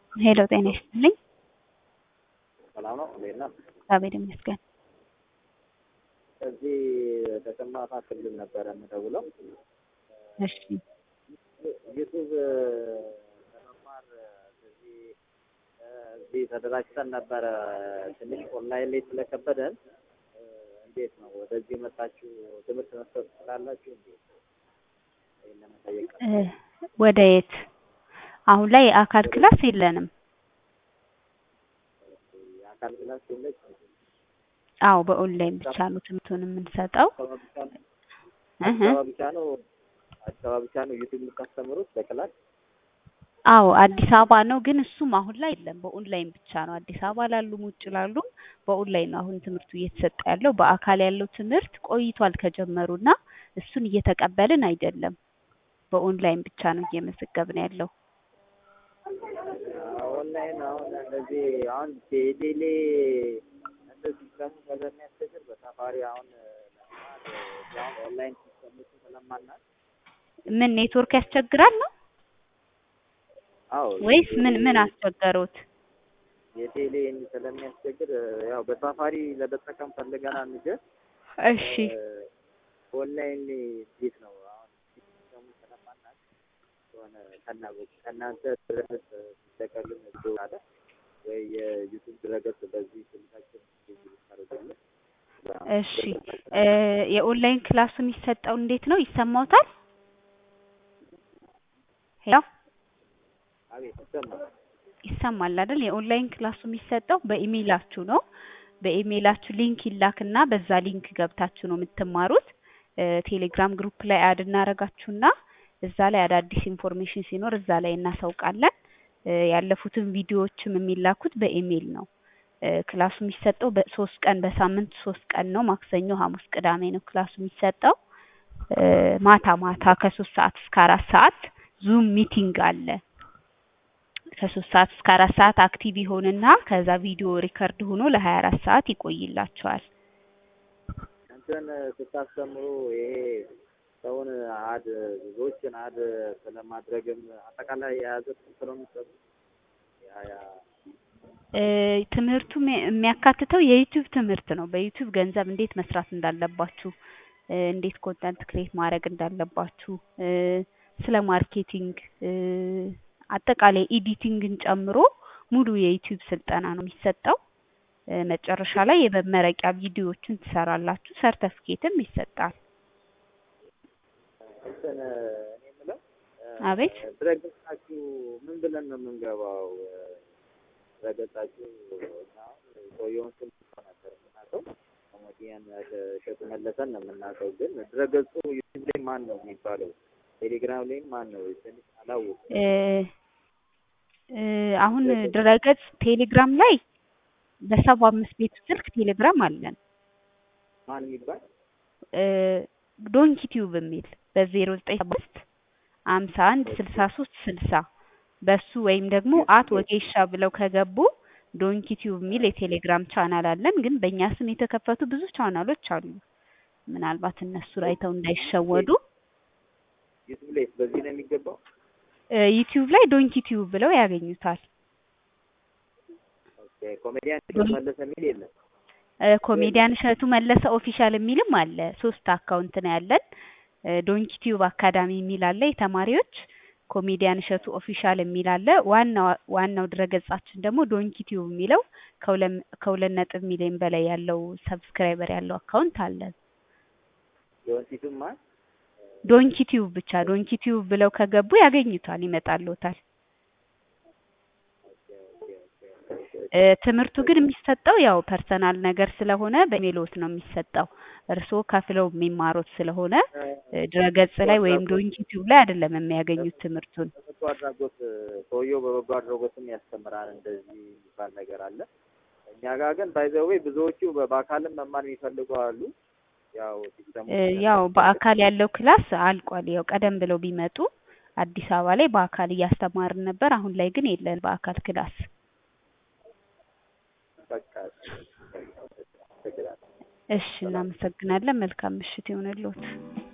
ሄሎ ጤና ይስጥልኝ። ሰላም ነው። እንዴት ነህ? እግዚአብሔር ይመስገን። እዚህ ተሰማራ ክልል ነበረ የምደውለው። እሺ ዩቱብ ለመማር እዚህ እዚህ ተደራጅተን ነበረ። ትንሽ ኦንላይን ላይ ስለከበደን እንዴት ነው ወደዚህ መጣችሁ ትምህርት መስጠት ትችላላችሁ? እንዴት ይሄን ለመጠየቅ እ ወደ የት? አሁን ላይ የአካል ክላስ የለንም። የአካል ክላስ የለች አዎ በኦንላይን ብቻ ነው ትምህርቱን የምንሰጠው። እህ አዲስ አበባ ብቻ ነው አዲስ አበባ ብቻ ነው ዩቱብ የምታስተምሩት በክላስ? አዎ አዲስ አበባ ነው፣ ግን እሱም አሁን ላይ የለም። በኦንላይን ብቻ ነው። አዲስ አበባ ላሉም ውጭ ላሉም በኦንላይን ነው አሁን ትምህርቱ እየተሰጠ ያለው። በአካል ያለው ትምህርት ቆይቷል ከጀመሩና እሱን እየተቀበልን አይደለም። በኦንላይን ብቻ ነው እየመዘገብን ያለው። ኦንላይን አሁን እንደዚህ አሁን ቴሌ እንደዚህ ሲስተሙ ስለሚያስቸግር በሳፋሪ አሁን ለመማር አሁን ኦንላይን ሲስተሙ ስለማናት ምን ኔትወርክ ያስቸግራል ነው አዎ ወይስ ምን ምን አስቸገሩት? የቴሌ ስለሚያስቸግር ያው በሳፋሪ ለመጠቀም ፈልገናል እንጂ እሺ ኦንላይን እንዴት ነው አሁን ሲስተሙ ስለማናት የሆነ ከናጎች ከእናንተ ድረገጽ ሲጠቀልም አለ ወይ የዩቱብ ድረገጽ በዚህ ስልካችን ታደርጋለ እሺ እ የኦንላይን ክላሱ የሚሰጠው እንዴት ነው? ይሰማዎታል? ሄሎ አቤት ይሰማል ይሰማል አይደል? የኦንላይን ክላሱ የሚሰጠው በኢሜይላችሁ ነው። በኢሜይላችሁ ሊንክ ይላክና በዛ ሊንክ ገብታችሁ ነው የምትማሩት። እ ቴሌግራም ግሩፕ ላይ አድ እናረጋችሁና እዛ ላይ አዳዲስ ኢንፎርሜሽን ሲኖር እዛ ላይ እናሳውቃለን። እ ያለፉትን ቪዲዮዎችም የሚላኩት በኢሜይል ነው። እ ክላሱ የሚሰጠው በሶስት ቀን በሳምንት ሶስት ቀን ነው። ማክሰኞ፣ ሐሙስ፣ ቅዳሜ ነው ክላሱ የሚሰጠው። እ ማታ ማታ ከሶስት ሰዓት እስከ አራት ሰዓት ዙም ሚቲንግ አለ። ከሶስት ሰዓት እስከ አራት ሰዓት አክቲቭ ይሆንና ከዛ ቪዲዮ ሪከርድ ሆኖ ለሀያ አራት ሰዓት ይቆይላቸዋል። እንትን ስታስተምሩ ይሄ ሰውን አድ ብዙዎችን አድ ስለማድረግም አጠቃላይ የያዘ ትምህርት ነው የምትሰጡት? ያ ያ እ ትምህርቱ የሚ- የሚያካትተው የዩቲዩብ ትምህርት ነው። በዩቲዩብ ገንዘብ እንዴት መስራት እንዳለባችሁ፣ እ እንዴት ኮንተንት ክሬት ማድረግ እንዳለባችሁ፣ እ ስለ ማርኬቲንግ እ አጠቃላይ ኤዲቲንግን ጨምሮ ሙሉ የዩቲዩብ ስልጠና ነው የሚሰጠው። እ መጨረሻ ላይ የመመረቂያ ቪዲዮዎችን ትሰራላችሁ፣ ሰርተፍኬትም ይሰጣል። እንትን እኔ የምለው አቤት ድረገጻችሁ ምን ብለን ነው የምንገባው? ድረገጻችሁ እኛ አሁን ሰውየውን ስም ነበር የምናውቀው ኮሜዲያን እሸቱ መለሰን ነው የምናውቀው። ግን ድረገጹ ዩቲዩብ ላይ ማን ነው የሚባለው? ቴሌግራም ላይ ማን ነው? ትንሽ አላወኩም። እ እ አሁን ድረገጽ ቴሌግራም ላይ በሰባ አምስት ቤቱ ስልክ ቴሌግራም አለን። ማን የሚባል እ ዶንኪ ቲዩብ የሚል በዜሮ ዘጠኝ አምስት ሀምሳ አንድ ስልሳ ሶስት ስልሳ በሱ ወይም ደግሞ አት ወጌሻ ብለው ከገቡ ዶንኪ ቲዩብ የሚል የቴሌግራም ቻናል አለን። ግን በእኛ ስም የተከፈቱ ብዙ ቻናሎች አሉ። ምናልባት እነሱ አይተው እንዳይሸወዱ ዩቲዩብ ላይ በዚህ ነው የሚገባው? እ ዩቲዩብ ላይ ዶንኪ ቲዩብ ብለው ያገኙታል። ኦኬ ኮሜዲያን እሸቱ መለሰ የሚል የለም። እ ኮሜዲያን እሸቱ መለሰ ኦፊሻል የሚልም አለ። ሶስት አካውንት ነው ያለን። እ ዶንኪ ቲዩብ አካዳሚ የሚል አለ የተማሪዎች፣ ኮሜዲያን እሸቱ ኦፊሻል የሚል አለ። ዋናው ዋናው ድረገጻችን ደግሞ ዶንኪ ቲዩብ የሚለው ከሁለት ከሁለት ነጥብ ሚሊዮን በላይ ያለው ሰብስክራይበር ያለው አካውንት አለን። የወንፊቱም ማን ዶንኪ ቲዩብ ብቻ ዶንኪ ቲዩብ ብለው ከገቡ ያገኙታል፣ ይመጣልዎታል። እ ትምህርቱ ግን የሚሰጠው ያው ፐርሰናል ነገር ስለሆነ በኢሜይሎት ነው የሚሰጠው። እርስዎ ከፍለው የሚማሩት ስለሆነ እ ድረገጽ ላይ ወይም ዶንኪ ቲዩብ ላይ አይደለም የሚያገኙት ትምህርቱን። በበጎ አድራጎት ሰውየው በበጎ አድራጎትም ያስተምራል እንደዚህ የሚባል ነገር አለ። እኛ ጋር ግን ባይዘዌ ብዙዎቹ በ- በአካልም መማር የሚፈልጉ አሉ። ያው ሲስተሙ እ ያው በአካል ያለው ክላስ አልቋል። ያው ቀደም ብለው ቢመጡ አዲስ አበባ ላይ በአካል እያስተማርን ነበር። አሁን ላይ ግን የለን በአካል ክላስ። በቃ ችግር አለ። እሺ እናመሰግናለን። መልካም ምሽት ይሁንልዎት።